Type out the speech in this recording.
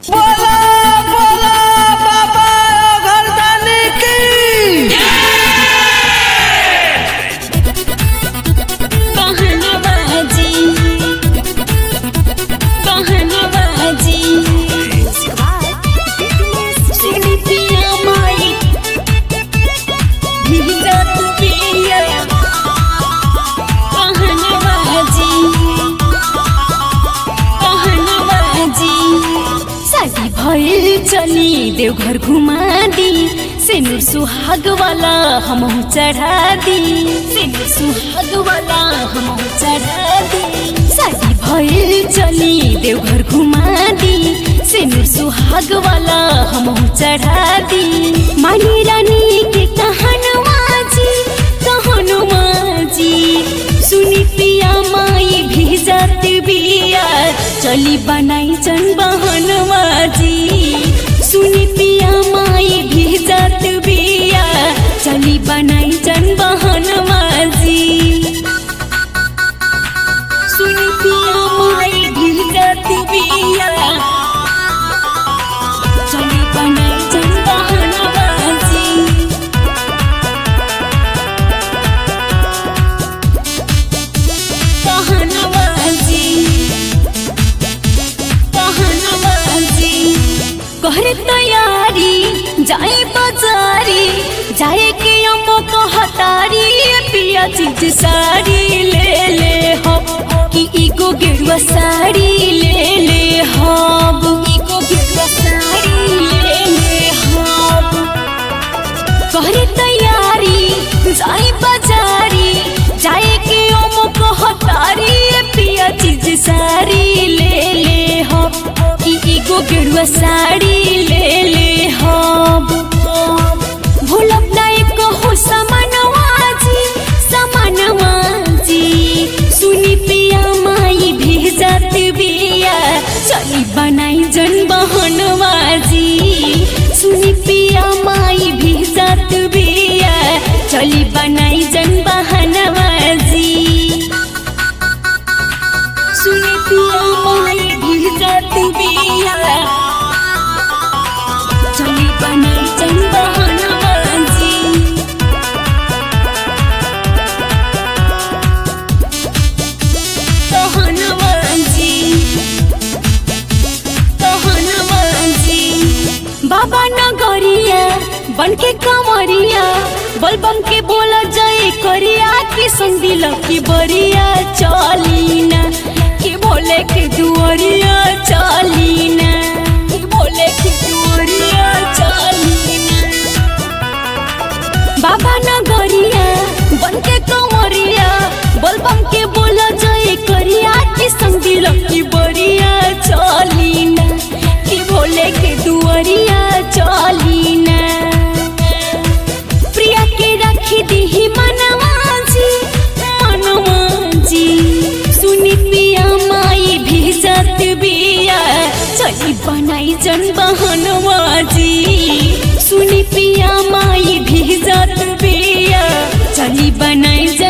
बोला बोला बाबा घरदानी की बहनबाजी बहनबाजी सिलिपिया माई भीतर पिया बहनबाजी बहनबाजी शादी भइल चली देवघर घुमा दी सिनुर सुहाग वाला हमहु चढ़ा दी सिनुर सुहाग वाला हमहु चढ़ा दी शादी भइल चली देवघर घुमा दी सिनुर सुहाग वाला हमहु चढ़ा दी मानी रानी के कहनवा जी कहनवा जी सुनी पिया माई भी जात बिया चली बनाई जन बहनवा जी सुनी पिया माई भी जात बिया चली बनाई जन बहनवा जी सुनी पिया माई भी जात बिया चली बनाई जन बहनवा जी कहनवाजी कहनवाजी कहरे तैयारी जाए बाजारी जाए के अम्मो कहतारी पिया चीज साड़ी ले ले हो कि इको गेरुआ साड़ी ले ले हब इको गेरुआ साड़ी ले ले हब करे तैयारी जाई बाजारी जाए के ओम कहतारी पिया चीज सारी ले ले हो कि एगो गेरुआ साड़ी ले ले हो भूलब ना एको हो समानवा जी समानवा जी सुनी पिया माई भी जात बिया चली बनाई जन बहनवा जी सुनी पिया माई भी जात बिया चली बनाई जन बहनवा जी सुनी पिया माई भी जात बिया चली बनाई जन बहनवा जी कहनवाजी कहनवाजी बाबा नगरिया बन के कमरिया बलबम के बोला जय करिया की संदिल की बरिया चलीना के भोले के दुआरिया चलीना के भोले के दुआरिया चलीना बाबा नगरिया बन के कंवरिया बलबम के बोला जय करिया की संगिल की बरिया चलीना कि भोले के दुआरिया चलीना प्रिया के रखी दी मनवा जी मनवा जी सुनी पिया माई भी जात बिया चली बनाई जन बहनवा जी सुनी पिया माई भी जात बिया चली बनाई जन